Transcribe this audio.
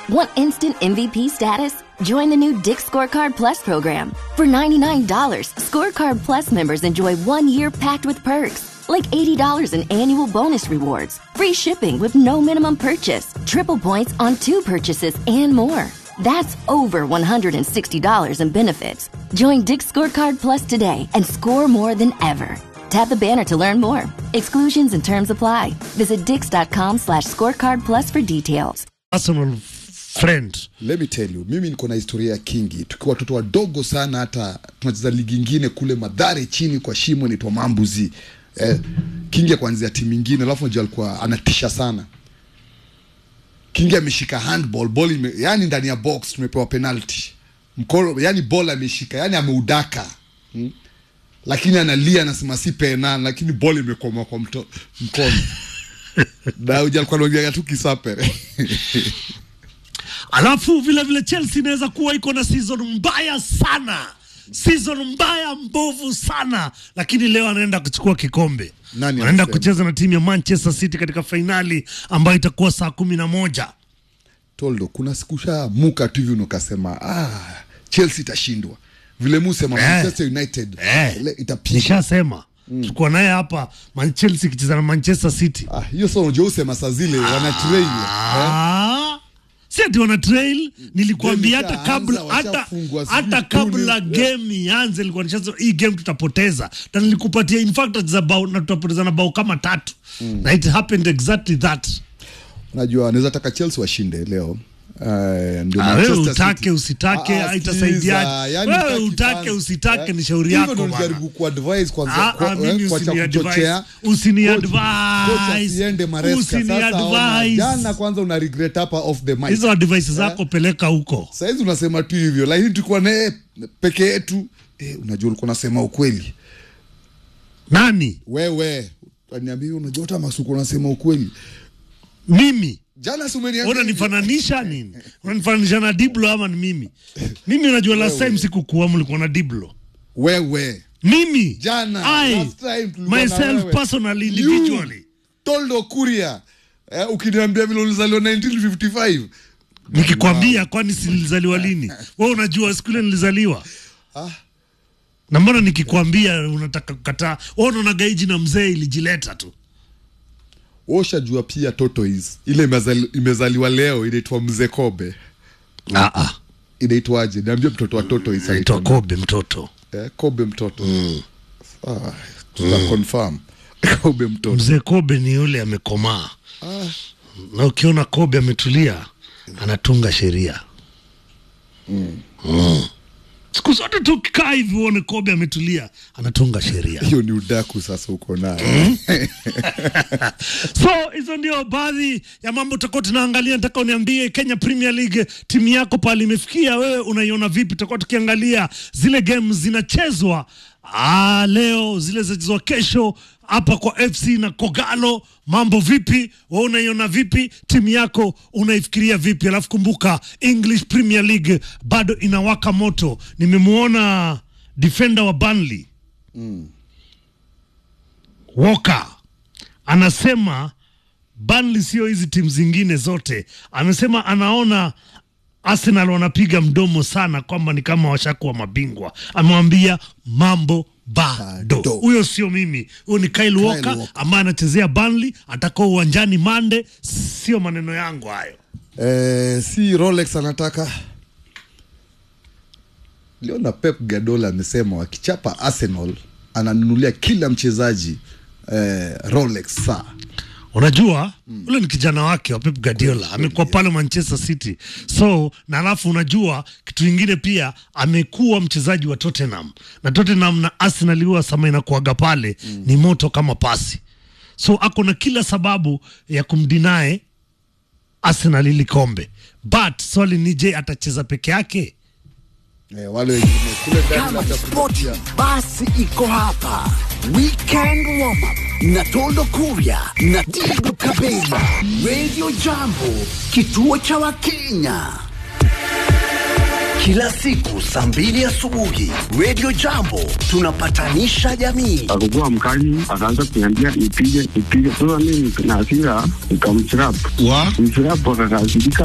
Want instant MVP status? Join the new Dick Scorecard Plus program. For $99, Scorecard Plus members enjoy one year packed with perks, like $80 in annual bonus rewards, free shipping with no minimum purchase, triple points on two purchases, and more. That's over $160 in benefits. Join Dick Scorecard Plus today and score more than ever. Tap the banner to learn more. Exclusions and terms apply. Visit dix.com slash scorecard plus for details. Arsenal friend Let me tell you, mimi niko na historia ya Kingi tukiwa watoto wadogo sana, hata tunacheza ligi ingine kule Madhare chini kwa shimo inaitwa Mambuzi. Eh, Kingi ya kuanzia timu ingine, alafu unajua alikuwa anatisha sana. Kingi ameshika handball ball ime, yani ndani ya box tumepewa penalty mkono, yani ball ameshika, yani ameudaka hmm? lakini analia anasema si pena, lakini ball imekoma kwa mto, mkono na uja alikuwa anaongea tu kisapere alafu vile vile Chelsea inaweza kuwa iko na season mbaya sana season mbaya mbovu sana lakini leo anaenda kuchukua kikombe Nani anaenda anasema? kucheza na timu ya Manchester City katika fainali ambayo itakuwa saa kumi na moja Toldo, kuna siku shamuka tu hivi unakasema ah, Chelsea itashindwa vile musema Eh. Manchester United Eh. le- itapiga. nishasema tulikuwa naye hapa Man Chelsea ikicheza na Manchester City Ah, hiyo sasa unajua usema saa zile wana trail eh? Ah, si ati wana trail nilikuambia Game hata kabla ishaanza, hata washafungwa, sijui hata tuni. kabla game ianze nilikuwa nishazo hii game tutapoteza na nilikupatia in fact za bao na tutapoteza na bao kama tatu na it happened exactly that Unajua naweza taka Chelsea washinde leo Uh, ndio Ah, wewe Manchester utake City. usitake Ah, ah, haitasaidiaje sikiza, yani wewe hutaki utake fans, usitake eh? ni shauri Hivyo yako ndio bana nijaribu kuadvise kwanza Ah, kwa- ah, mimi eh, kwa cha usini kuchochea. advise. Usini Coach- advise. coach asiende Maresca. Usini Sasa ona, advise. jana kwanza una regret hapa off the mic. hizo advice zako peleka huko Saizi unasema tu hivyo, lakini tulikuwa naye peke yetu eh, unajua ulikuwa unasema ukweli nani wewe niambia unajua hata masuku unasema ukweli mimi jana si umeniambia hivyo. unanifananisha nini unanifananisha na diblo ama ni mimi mimi unajua last time sikukuwa mlikuwa na diblo wewe mimi Jana, I, last time tulikuwa na myself wewe. personally You, individually Toldo Kuria eh, ukiniambia vile ulizaliwa 1955 nikikwambia kwani silizaliwa lini wewe unajua siku ile nilizaliwa Ah. na mbona nikikwambia unataka kukataa wewe unaona gaiji na mzee ilijileta tu ushajua pia tortoise ile imezali- imezaliwa leo inaitwa mzee kobe ah ah inaitwaje niambia mtoto wa tortoise naitwa anaitwa kobe mtoto eh, kobe mtoto ah, tuta confirm kobe mtoto mzee kobe ni yule amekomaa na ukiona kobe ametulia anatunga sheria Mm. siku zote tukikaa hivi uone kobe ametulia anatunga sheria hiyo ni udaku sasa uko nayo so hizo ndio baadhi ya mambo tutakuwa tunaangalia nataka uniambie kenya premier league timu yako pale imefikia wewe unaiona vipi tutakuwa tukiangalia zile games zinachezwa ah, leo zile zinachezwa kesho hapa kwa fc na kogalo mambo vipi we unaiona vipi timu yako unaifikiria vipi alafu kumbuka english premier league bado inawaka moto nimemwona defender wa banley Walker anasema Burnley sio hizi timu zingine zote. Amesema anaona Arsenal wanapiga mdomo sana kwamba ni kama washakuwa mabingwa. Amewambia mambo bado. Bado. Huyo sio mimi, huyo ni Kyle Walker Walker. ambaye anachezea Burnley, atakuwa uwanjani Mande. Sio maneno yangu hayo. eh, si rolex anataka liona pep gadola amesema wakichapa arsenal ananunulia kila mchezaji eh, rolex saa unajua ule ni kijana wake wa Pep Guardiola amekuwa pale Manchester City so na alafu unajua kitu ingine pia amekuwa mchezaji wa Tottenham na Tottenham na Arsenal huwa sama inakuaga pale ni moto kama pasi so ako na kila sababu ya kumdinae Arsenal ili kombe but swali ni je atacheza peke yake eh, wale wengine kule ndani Kama labda spoti kupitia- basi iko hapa. Weekend warm up na Toldo Kuria na Tigo Kabela, Radio Jambo, kituo cha Wakenya. Kila siku saa mbili asubuhi, Radio Jambo tunapatanisha jamii. akakuwa mkali, akaanza kuniambia nipige nipige. Sasa mimi na hasira nikamchirap wa mchirap, akakasirika